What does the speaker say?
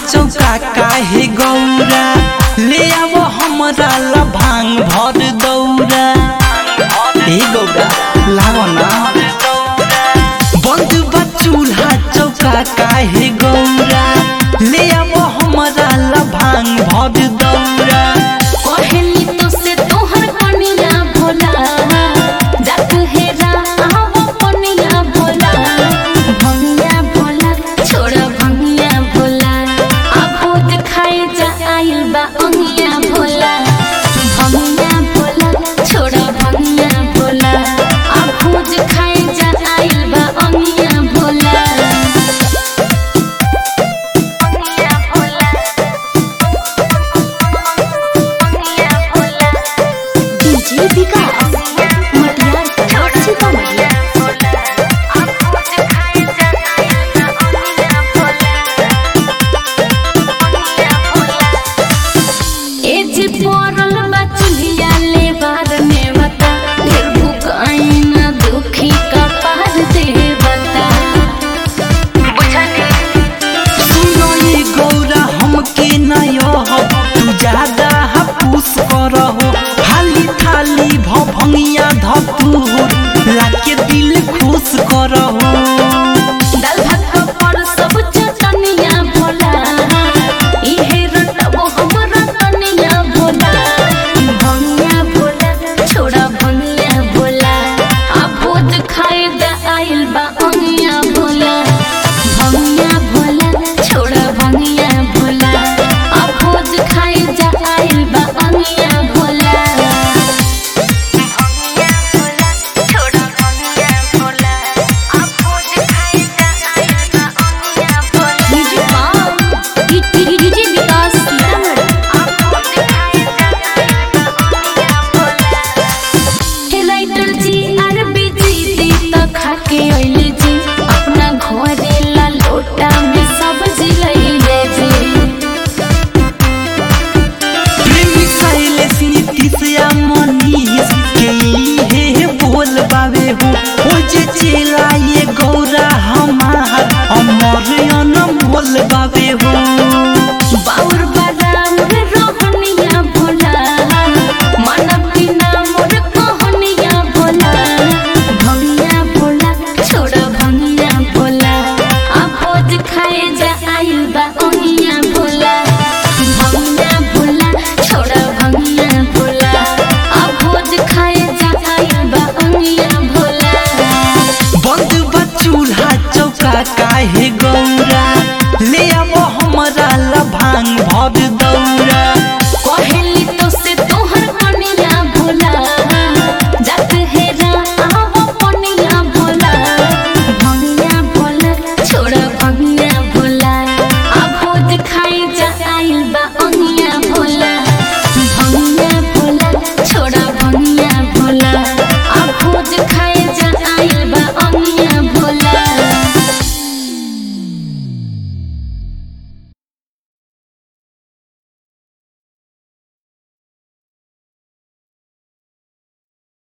चौका काहे गौरा ले आवो हमरा ला भांग भर दौरा ए गौरा लाओ ना बंद बा चूल्हा चौका काहे गौरा ले आवो हमरा ला भांग भर दौरा कहली तो से तोहर कनिया भोला जात हेरा आवो कनिया भोला भंगिया भोला छोड़ भंगिया भोला आ भूत खाए जा आइल बा अंगिया भोला भंगिया भोला छोड़ भंगिया भोला आ भूत खाए जा आइल बा अंगिया भोला अंगिया भोला अंगिया भोला डीजे विकास मटियार कला सीतामढ़ी सुनो ये गौरा हमके नयो हो तू ज्यादा हपूस करहो हाली थाली भभंगिया धतूर लाके दिल खुश करहो